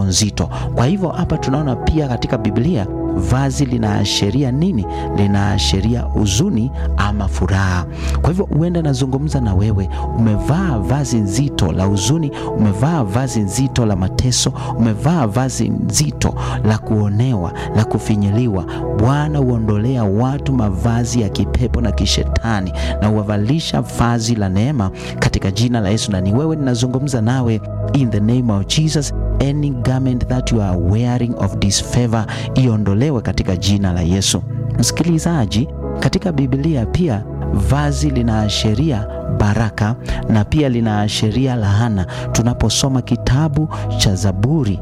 nzito. Kwa hivyo hapa tunaona pia katika Biblia vazi linaashiria nini? Linaashiria huzuni ama furaha. Kwa hivyo huenda nazungumza na wewe, umevaa vazi nzito la huzuni, umevaa vazi nzito la mateso, umevaa vazi nzito la kuonewa, la kufinyiliwa. Bwana huondolea watu mavazi ya kipepo na kishetani na huwavalisha vazi la neema katika jina la Yesu. Na ni wewe ninazungumza nawe, in the name of Jesus any garment that you are wearing of disfavor iondolewe katika jina la Yesu. Msikilizaji, katika Biblia pia vazi linaashiria baraka na pia linaashiria laana. Tunaposoma kitabu cha Zaburi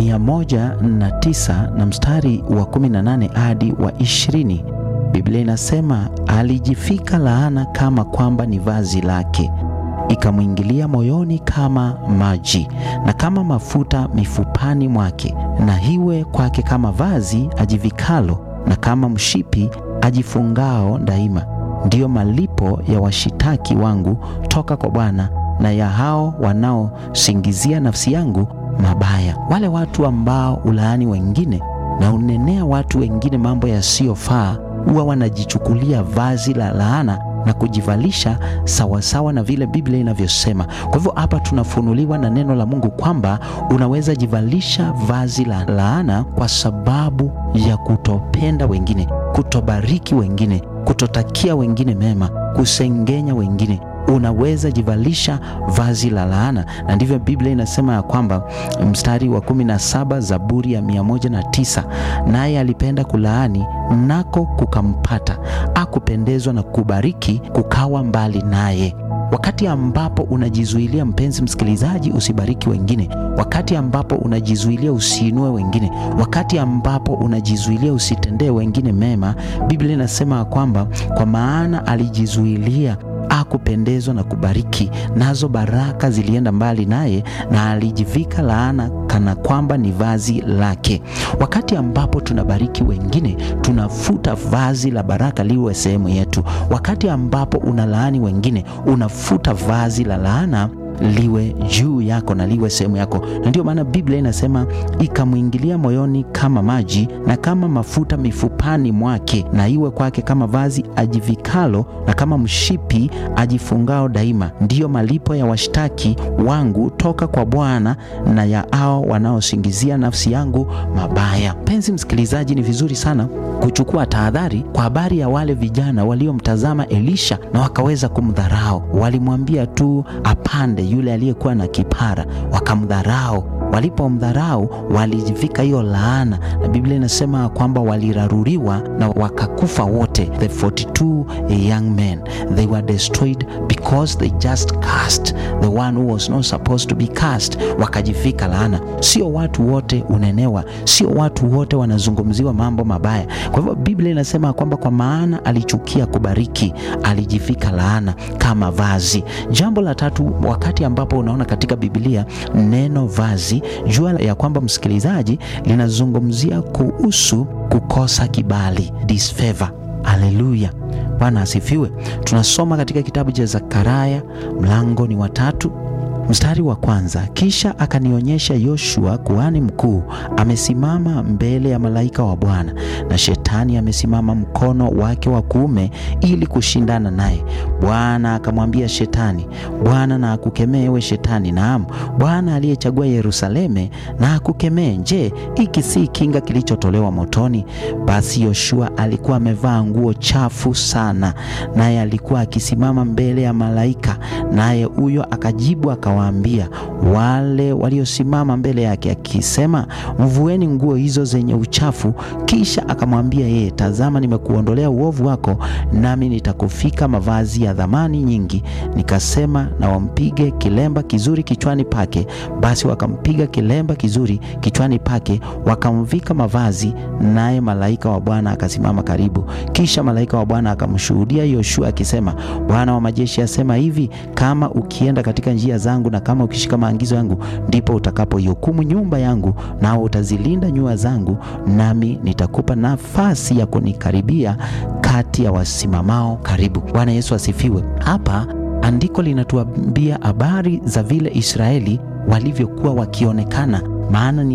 109 na mstari wa 18 hadi wa 20, Biblia inasema alijifika laana kama kwamba ni vazi lake ikamwingilia moyoni kama maji na kama mafuta mifupani mwake, na hiwe kwake kama vazi ajivikalo na kama mshipi ajifungao daima. Ndiyo malipo ya washitaki wangu toka kwa Bwana, na ya hao wanaosingizia nafsi yangu mabaya. Wale watu ambao ulaani wengine na unenea watu wengine mambo yasiyofaa, huwa wanajichukulia vazi la laana na kujivalisha sawasawa na vile Biblia inavyosema. Kwa hivyo hapa tunafunuliwa na neno la Mungu kwamba unaweza jivalisha vazi la laana kwa sababu ya kutopenda wengine, kutobariki wengine, kutotakia wengine mema, kusengenya wengine unaweza jivalisha vazi la laana, na ndivyo Biblia inasema ya kwamba mstari wa kumi na saba Zaburi ya mia moja na tisa naye alipenda kulaani nako kukampata, akupendezwa na kubariki kukawa mbali naye. Wakati ambapo unajizuilia, mpenzi msikilizaji, usibariki wengine, wakati ambapo unajizuilia usiinue wengine, wakati ambapo unajizuilia usitendee wengine mema, Biblia inasema kwamba kwa maana alijizuilia akupendezwa na kubariki, nazo baraka zilienda mbali naye, na alijivika laana kana kwamba ni vazi lake. Wakati ambapo tunabariki wengine, tunafuta vazi la baraka liwe sehemu yetu. Wakati ambapo unalaani wengine, unafuta vazi la laana liwe juu yako na liwe sehemu yako. Na ndio maana Biblia inasema ikamwingilia moyoni kama maji na kama mafuta mifupani mwake, na iwe kwake kama vazi ajivikalo na kama mshipi ajifungao daima. Ndiyo malipo ya washtaki wangu toka kwa Bwana na ya hao wanaosingizia nafsi yangu mabaya. Penzi msikilizaji, ni vizuri sana kuchukua tahadhari kwa habari ya wale vijana waliomtazama Elisha na wakaweza kumdharau. Walimwambia tu apande yule aliyekuwa na kipara, wakamdharau. Walipomdharau walijivika hiyo laana, na Biblia inasema kwamba waliraruriwa na wakakufa wote. The 42 young men they were destroyed because they just cast the one who was not supposed to be cast, wakajivika laana. Sio watu wote unenewa, sio watu wote wanazungumziwa mambo mabaya. Kwa hivyo Biblia inasema kwamba kwa maana alichukia kubariki, alijivika laana kama vazi. Jambo la tatu, wakati ambapo unaona katika Biblia neno vazi, jua ya kwamba msikilizaji, linazungumzia kuhusu kukosa kibali, disfavor. Haleluya, Bwana asifiwe. Tunasoma katika kitabu cha Zakaria mlango ni wa tatu mstari wa kwanza. Kisha akanionyesha Yoshua kuhani mkuu amesimama mbele ya malaika wa Bwana, na shetani amesimama mkono wake wa kuume ili kushindana naye. Bwana akamwambia Shetani, Bwana na akukemee ewe Shetani, naam, Bwana aliyechagua Yerusaleme na akukemee. Je, hiki si kinga kilichotolewa motoni? Basi Yoshua alikuwa amevaa nguo chafu sana, naye alikuwa akisimama mbele ya malaika, naye huyo akajibu akawaambia wale waliosimama mbele yake akisema, mvueni nguo hizo zenye uchafu. Kisha akamwambia yeye, tazama, nimekuondolea uovu wako, nami nitakufika mavazi ya dhamani nyingi. Nikasema, na wampige kilemba kizuri kichwani pake. Basi wakampiga kilemba kizuri kichwani pake, wakamvika mavazi, naye malaika wa Bwana akasimama karibu. Kisha malaika wa Bwana akamshuhudia Yoshua akisema, Bwana wa majeshi asema hivi, kama ukienda katika njia zangu na kama ukishika maagizo yangu, ndipo utakapoihukumu nyumba yangu, nao utazilinda nyua zangu, nami nitakupa nafasi ya kunikaribia kati ya wasimamao karibu. Bwana Yesu asifiwe. Hapa andiko linatuambia habari za vile Israeli walivyokuwa wakionekana, maana ni